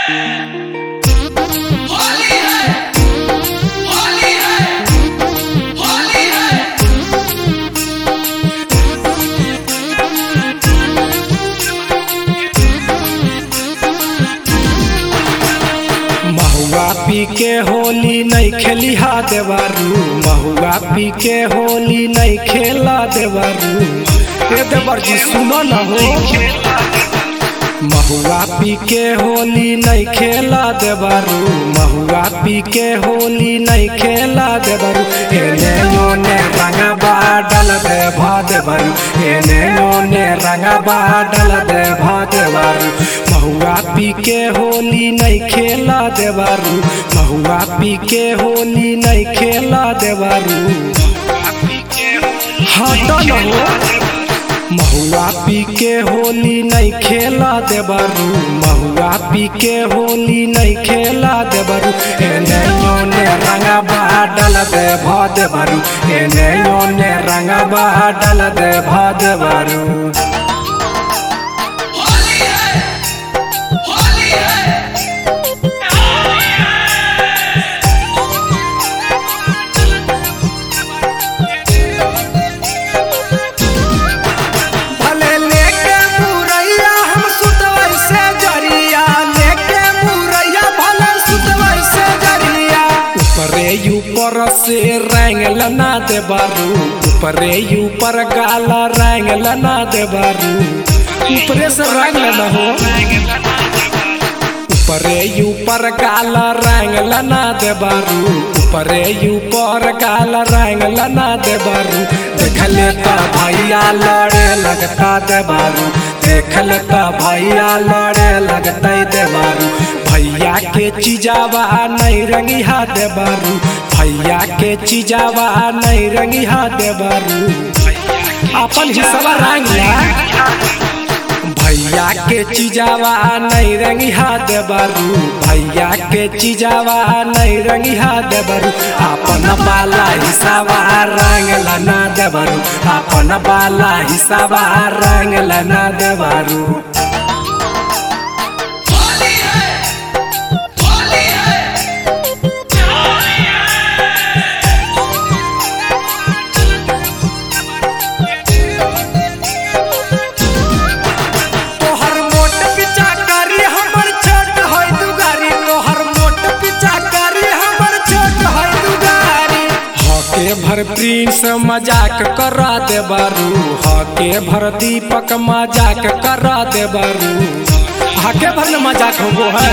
होली है होली है होली है महुआ पी के होली नहीं खेली हा देवारू महुआ पी के होली नहीं खेला देवारू ए देवर जी सुनो न हो महुआ पी के होली नहीं खेला देवारू महुआ पी के होली नहीं खेला देवारू एने ओने रंगबा डल दे भा देवारू एने ओने रंगबा डल दे भा देवारू महुआ पी के होली नहीं खेला देवारू महुआ पी के होली नहीं खेला देवारू हट न हो महुआ पी के होली नहीं खेला देबारू महुआ पी के होली नहीं खेला देबारू एने ओने रंगबा डल दे भा देबारू एने ओने रंगबा डल दे भा देबारू होली है होली है भले लेके मुरैया हम सुतवै से जरिया लेके मुरैया भले सुतवै से जरिया ऊपरे ऊपर से रंग लना दे बारू ऊपरे ऊपर गाला रंग लना दे बारू ऊपरे से रंग लना हो ऊपरे ऊपर काला रंग लना दे बारू ऊपरे ऊपर काला रंग लना दे बारू देखले त भैया लड़े लगता दे बारू देखले त भैया लड़े लगता दे बारू भैया के चीजावा नहीं रंगिहा दे बारू भैया के चीजावा नहीं रंगिहा दे बारू अपन हिस्सा रंग ला भैया के चीजावा नहीं रंगिहा देबारू भैया के चीजावा नहीं रंगिहा देबारू अपन बाला हिसाबा रंग लना देबारू अपन बाला हिसाबा रंग लना देबारू होली है होली है तोहर मोट पिचा करी हमर छोट होय दुगारी तोहर मोट पिचा करी हमर छोट होय दुगारी हके भर प्रिंस मजाक करा दे बारू हके भर दीपक मजाक करा दे बारू हके भर न मजाक होबो है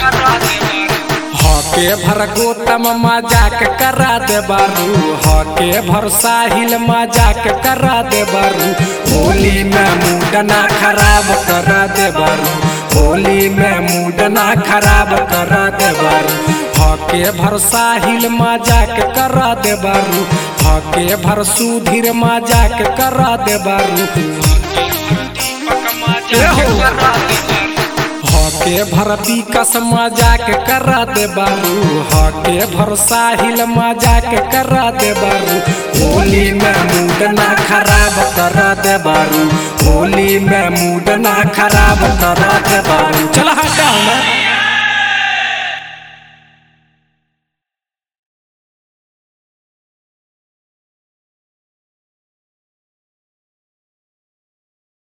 हके भर गोतम मजाक करा दे बारू हके भर साहिल मजाक करा दे बारू होली में मूड ना खराब करा दे बारू होली में मूड ना खराब करा दे बारू हके भर साहिल मजाक करा दे बारू हके भर सुधीर मजाक करा दे बारू हके भर विकस मजाक करा दे बारू हके भर साहिल मजाक करा दे बारू होली में मूड ना खराब करा दे बारू होली में मूड ना खराब करा दे बारू चल हटाओ ना